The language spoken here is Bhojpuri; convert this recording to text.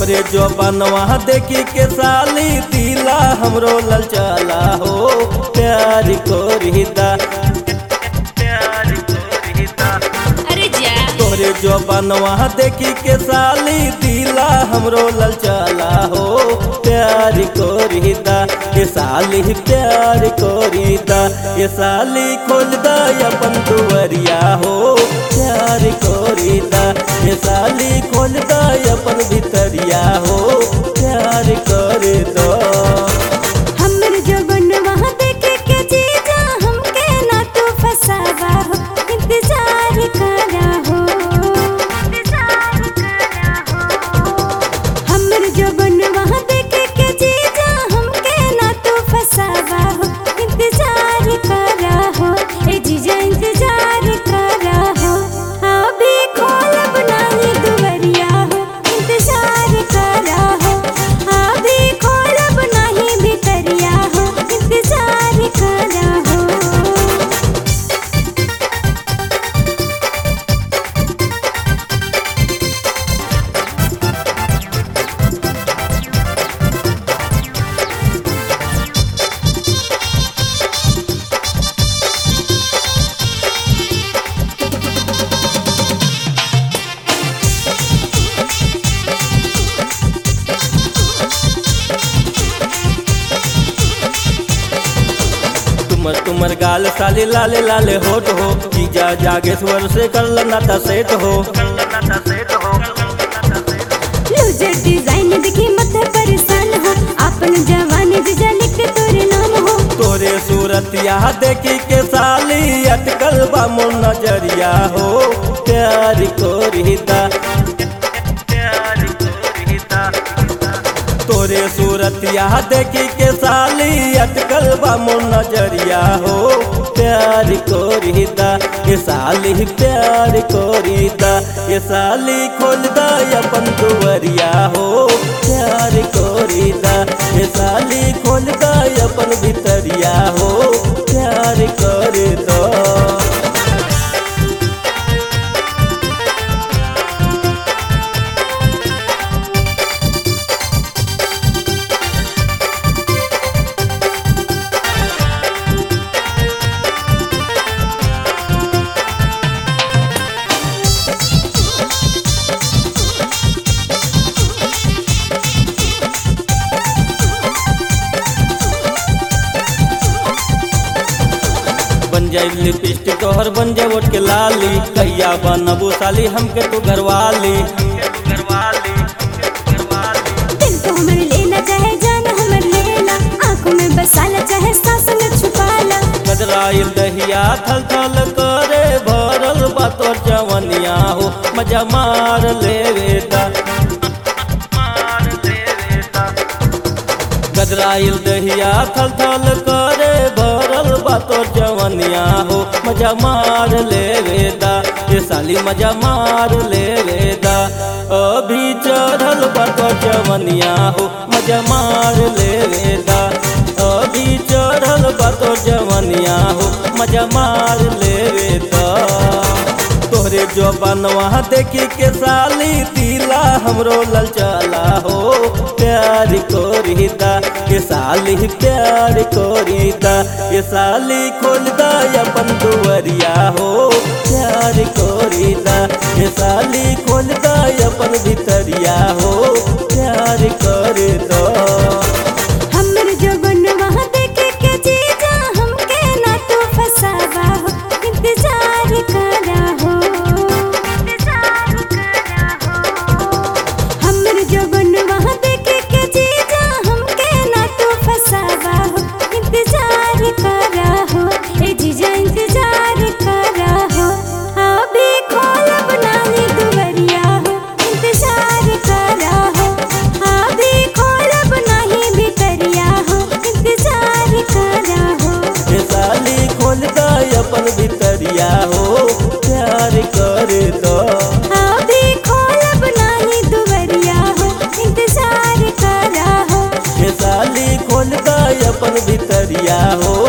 तोरे जो बनवा देखी के साली दिला हमरो ललचला हो प्यार कोरिदा प्यार कोरिदा अरे जा तोरे जो बनवा देखी के साली दिला हमरो ललचला हो प्यार कोरिदा ये साली प्यार कोरिदा ये साली खोल दा अपन दुवरिया हो प्यार कोरिदा ये साली खोल दा अपन भितरिया हो प्यार कर दो हमर जवन वहाँ देखे के जीजा हमके ना तू फसावा हो इंतजार करा हो हमर जवन वहाँ देखे के जीजा हमके ना तू फसावा हो इंतजार करा हो ए जीजा इंतजार करा हो अभी खोलब नाही दुवरिया हो इंतजार करा हो अभी खोलब नाही भितरिया हो इंतजार करा हो तुमर तुमर गाल साले लाले लाले होट हो जीजा जागेश्वर से कर नाता सेट हो लूजर डिजाइन दिखी मत परेशान हो अपन जवानी जीजा लिख के तोरे नाम हो तोरे सूरत यहाँ देखी के साली अटकल बा मोर नजरिया हो प्यार कोरिदा प्यार कोरिदा तोरे सूरत यहाँ देखी के साली अटकल बा मोर नजरिया हो प्यार कोरिदा ये साली प्यार कोरिदा ये साली खोल दा अपन दुवरिया हो प्यार कोरिदा ये साली खोल दा अपन भितरिया हो प्यार कर दो बन जाए लिपस्टिक तोहर बन जाए ओट के लाली कहिया बनबू साली हमके तू घरवाली दिल तो हमर लेना चाहे जान हमर लेना आंखों में बसाला चाहे सांस में छुपाला कदराइल दहिया थल थल करे भरल बा तोर जवनिया हो मजा मार लेवेदा गदराइल दहिया थल थल करे भरल बा तोर जवनिया हो मजा मार लेवेदा ये साली मजा मार लेवेदा अभी चढ़ल बा तोर जवनिया हो मजा मार लेवेदा अभी चढ़ल बा तोर जवनिया हो मजा मार लेवेदा तोहरे जो बनवा देखी के साली दिला हमरो ललचला हो प्यार कोरिदा ये साली प्यार कोरिदा ये साली खोल दा अपन दुवरिया हो प्यार कोरिदा ये साली खोल दा अपन भितरिया हो प्यार कर दो हमर जवन वहाँ देखे के जीजा हमके ना तू फसावा हो इंतजार करा हो हमर जवन वहाँ देखे के जीजा हमके ना तू फसावा हो इंतजार करा हो ए जीजा इंतजार करा हो अभी खोलब नाही दुवरिया हो इंतजार करा हो अभी खोलब नाही भितरिया हो इंतजार करा हो ये साली खोल दा अपन भितरिया हो प्यार कर दो अभी खोलब नाही दुवरिया हो इंतजार करा हो ये साली खोल दा अपन भितरिया हो